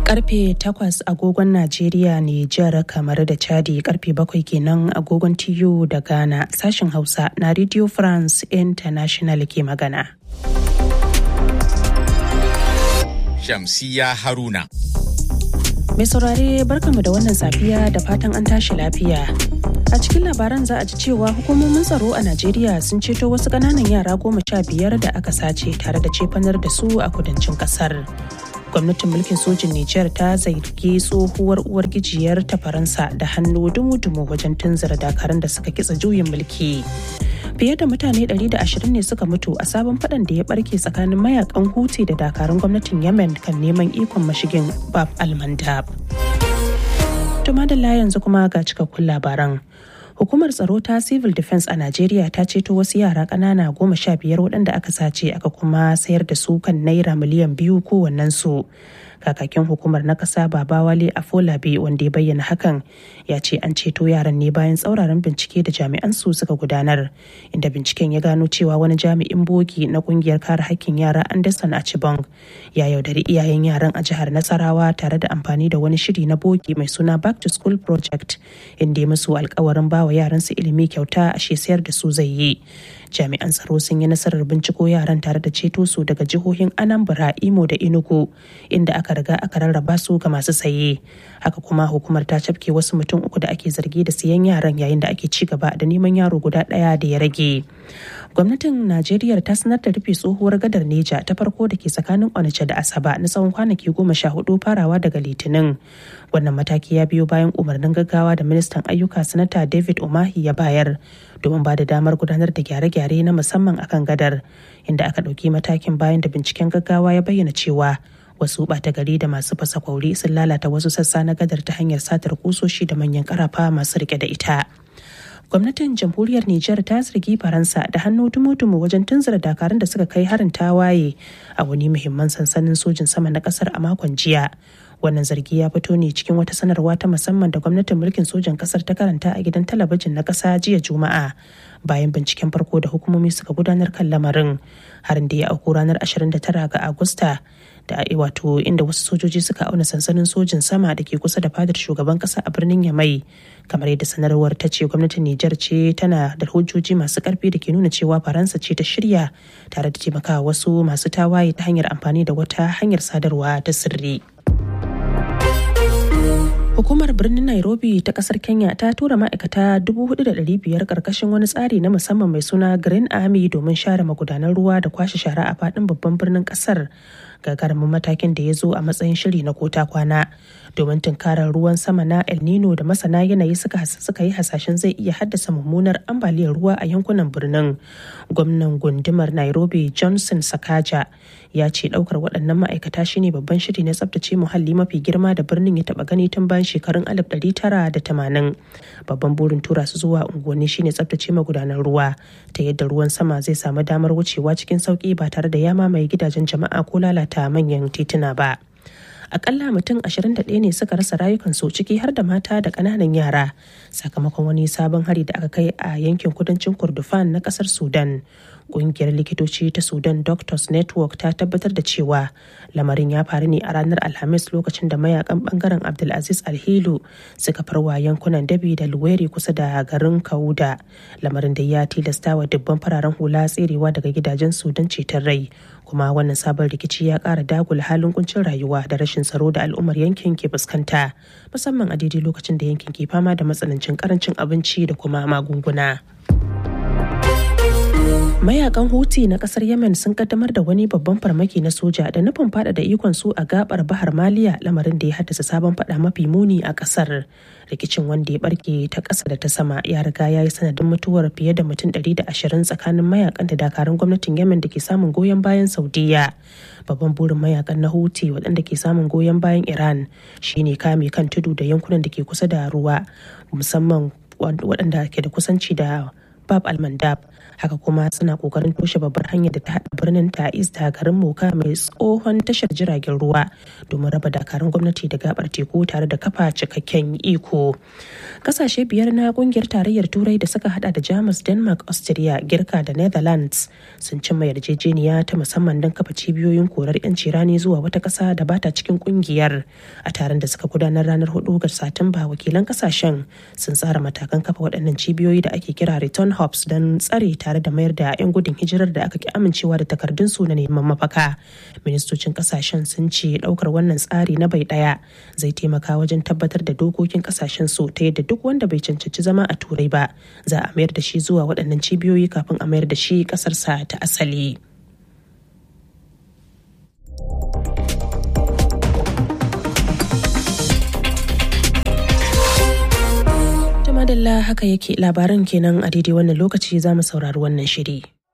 Karfe 8 agogon Najeriya ne jihar kamar da Chadi karfe 7 kenan agogon TU da Ghana sashen Hausa na Radio France International ke magana. Shamsiya Haruna. Mai saurare barkamu da wannan safiya da fatan an tashi lafiya. A cikin labaran za a ji cewa hukumomin tsaro a Najeriya sun ceto wasu ƙananan yara goma sha biyar da aka sace tare da cefanar da su a kudancin ƙasar. Gwamnatin mulkin sojin Nijar ta zargi tsohuwar uwar gijiyar ta Faransa da hannu dumu-dumu wajen tunzura dakarun da suka kitsa juyin mulki. Fiye da mutane 120 ne suka mutu a sabon faɗan da ya barke tsakanin mayakan Houthi da dakarun gwamnatin Yemen kan neman ikon mashigin Bab al-Mandab. Tuma da yanzu kuma ga cikakkun labaran. Hukumar tsaro ta Civil Defense a Najeriya ta ceto wasu yara ƙanana goma sha biyar waɗanda aka sace aka kuma sayar da su kan naira miliyan biyu kowannensu. kakakin hukumar na kasa babawale afolabi wanda ya bayyana hakan ya ce an ceto yaran ne bayan tsauraran bincike da jami'an su suka gudanar inda binciken ya gano cewa wani jami'in bogi na kungiyar kare hakkin yara anderson achibong ya yaudari iyayen yaran a jihar nasarawa tare da amfani da wani shiri na bogi mai suna back to school project inda ya musu alkawarin bawa yaran su ilimi kyauta a sayar da su zai yi jami'an tsaro sun yi nasarar binciko yaran tare da ceto su daga jihohin anambra imo da enugu inda aka riga aka rarraba su ga masu saye haka kuma hukumar ta cafke wasu mutum uku da ake zargi da siyan yaran yayin da ake ci gaba da neman yaro guda ɗaya da ya rage gwamnatin najeriya ta sanar da rufe tsohuwar gadar neja ta farko da ke tsakanin onitsha da asaba na tsawon kwanaki goma sha hudu farawa daga litinin wannan mataki ya biyo bayan umarnin gaggawa da ministan ayyuka sanata david umahi ya bayar domin ba da damar gudanar da gyare-gyare na musamman akan gadar inda aka ɗauki matakin bayan da binciken gaggawa ya bayyana cewa wasu ɓata gari da masu fasa kwauri sun lalata wasu sassa na gadar ta hanyar satar kusoshi da manyan karafa masu rike da ita gwamnatin jamhuriyar Nijar ta zargi Faransa da hannu dumu-dumu wajen tunzura dakarun da suka kai harin tawaye a wani muhimman sansanin sojin sama na kasar a makon jiya. Wannan zargi ya fito ne cikin wata sanarwa ta musamman da gwamnatin mulkin sojan kasar ta karanta a gidan talabijin na kasa jiya Juma'a bayan binciken farko da hukumomi suka gudanar kan lamarin harin da ya auku ranar 29 ga Agusta da wato inda wasu sojoji suka auna sansanin sojin sama da ke kusa da fadar shugaban kasa a birnin Yamai kamar yadda sanarwar ta ce gwamnatin Nijar ce tana da hujjoji masu karfi da ke nuna cewa Faransa ce ta shirya tare da taimakawa wasu masu tawaye ta hanyar amfani da wata hanyar sadarwa ta sirri. Hukumar birnin Nairobi ta kasar Kenya ta tura ma'aikata 4,500 karkashin wani tsari na musamman mai suna Green Army domin share magudanan ruwa da kwashe shara a faɗin babban birnin kasar. gagarumin matakin da ya zo a matsayin shiri na kota kwana domin tunkarar ruwan sama na el nino da masana yanayi suka suka yi hasashen zai iya haddasa mummunar ambaliyar ruwa a yankunan birnin gwamnan gundumar nairobi johnson sakaja ya ce daukar waɗannan ma'aikata shine babban shiri na tsabtace muhalli mafi girma da birnin ya taba gani tun bayan shekarun 1980 babban burin tura su zuwa unguwanni shine tsabtace magudanan ruwa ta yadda ruwan sama zai samu damar wucewa cikin sauki ba tare da ya mamaye gidajen jama'a ko lalata ta manyan tituna ba. Akalla mutum 21 ne suka rasa rayukansu ciki har da mata da ƙananan yara sakamakon wani sabon hari da aka kai a yankin kudancin Kurdufan na ƙasar Sudan. Ƙungiyar likitoci ta Sudan Doctors Network ta tabbatar da cewa lamarin ya faru ne a ranar Alhamis lokacin da mayakan bangaren Abdulaziz Alhilu suka farwa yankunan Dabi da Luweri kusa da garin Kauda. Lamarin da ya tilasta wa dubban fararen hula tserewa daga gidajen Sudan ceton rai. kuma wannan sabon rikici ya kara dagula halin kuncin rayuwa da rashin tsaro da al'ummar yankin ke fuskanta musamman a daidai lokacin da yankin ke fama da matsanancin karancin abinci da kuma magunguna. mayakan huti na kasar yemen sun kaddamar da wani babban farmaki na soja da nufin faɗaɗa ikon su a gabar bahar maliya lamarin da ya haddasa sabon fada mafi muni a kasar rikicin wanda ya barke ta ƙasa da ta sama ya riga ya yi sanadin mutuwar fiye da mutum 120 tsakanin mayakan da dakarun gwamnatin yemen da ke samun goyon bayan saudiya babban burin mayakan na huti waɗanda ke samun goyon bayan iran shine kame kan tudu da yankunan da ke kusa da ruwa musamman waɗanda ke da kusanci da bab almandab haka kuma suna kokarin toshe babbar hanyar da ta haɗa birnin ta'is da garin moka mai tsohon tashar jiragen ruwa domin raba dakarun gwamnati da gabar teku tare da kafa cikakken iko kasashe biyar na kungiyar tarayyar turai da suka hada da jamus denmark austria girka da netherlands sun cimma yarjejeniya ta musamman don kafa cibiyoyin korar 'yanci rani zuwa wata ƙasa da bata cikin kungiyar a taron da suka gudanar ranar 4 ga satumba wakilan kasashen sun tsara matakan kafa waɗannan cibiyoyi da ake kira return hubs don tsare tare da mayar da 'yan gudun hijirar da aka ki amincewa da takardun su na neman mafaka ministocin kasashen sun ce ɗaukar wannan tsari na bai ɗaya zai taimaka wajen tabbatar da dokokin kasashen su ta yadda duk wanda bai cancanci zama a turai ba za a mayar da shi zuwa waɗannan cibiyoyi kafin a mayar da shi ƙasarsa ta asali. madalla haka yake labaran kenan a daidai wannan lokaci za mu saurari wannan shiri.